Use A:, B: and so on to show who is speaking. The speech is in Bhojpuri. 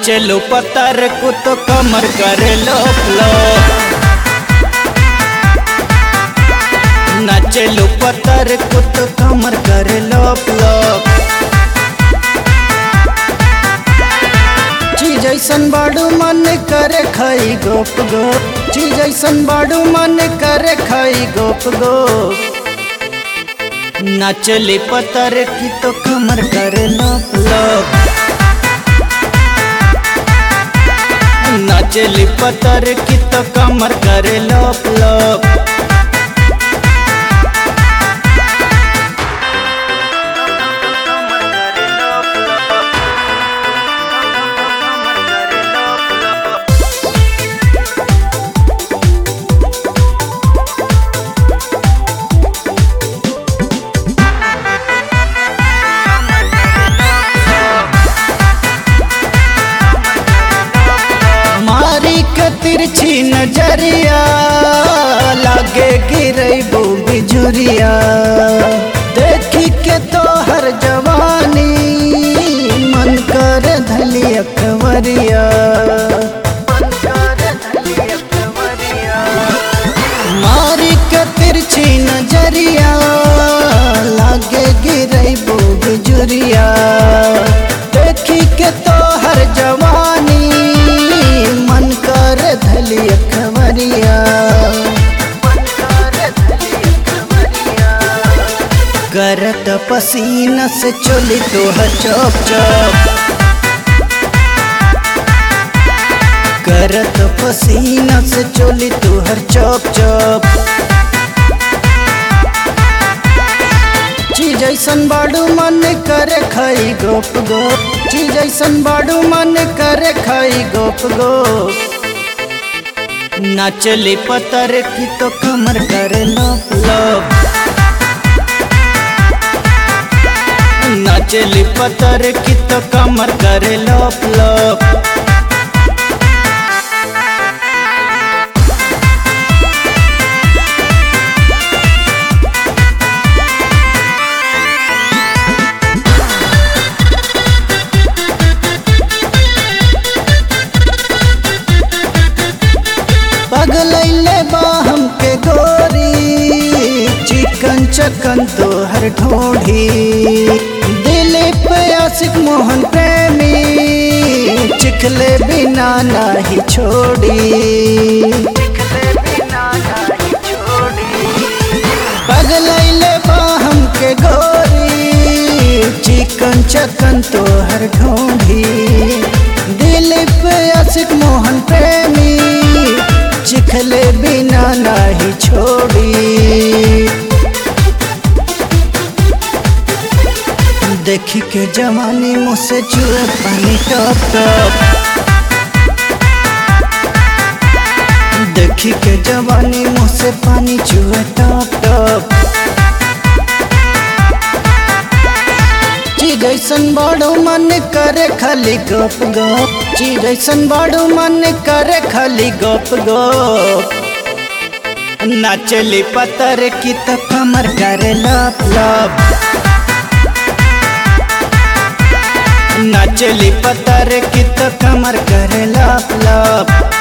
A: नाचलो पतर को तो कमर करे लोप लो नाचलो पतर को तो कमर करे लोप लोप चीज ऐसन बाड़ू मन करे खाई गोप गोप चीज ऐसन बाड़ू मन करे खाई गोप गोप नाचले पतर की तो कमर करे लोप लोप नाचली पतर की तो कमर करे लोप लोप मारी के तिरछी नजरिया लागे गिरबू बिजुरिया देखी के तो हर जवानी मन कर धली अकवरिया मारी के तिरछी नजरिया लागे गिरबू बिजुरिया देखी के तो हर जवानी मन कर धली अखबरिया करत पसीना से चोली तो चौप चौप करत पसीना से चोली तो हर चौप चौप चीज ऐसन बाड़ू मन करे खाई गोप गोप चीज ऐसन बाड़ू मन करे खाई गोप गोप नाचले पतर की तो कमर करे लोप लोप नाचले पतर की तो कमर करे लोप लोप पगलैले बा हमके गोरी चिकन चकन तो हर ढोढ़ी दिलीप आशिक मोहन प्रेमी चिखले बिना नाही छोड़ी पगलैले बा हमके गोरी चिकन चकन तो हर ढोढ़ी दिलीप आशिक मोहन प्रेमी चिखले बिना नाही छोड़ी देखी के जवानी मुझसे चुए पानी टप टप देखी के जवानी मुझसे पानी चुए टप टप चीज ऐसन बड़ो मन करे खाली गप गप चीज ऐसन बड़ो मन करे खाली गप गप नाचली पतर की तो कमर करे लप लप नाचली पतर की तो कमर करे लप लप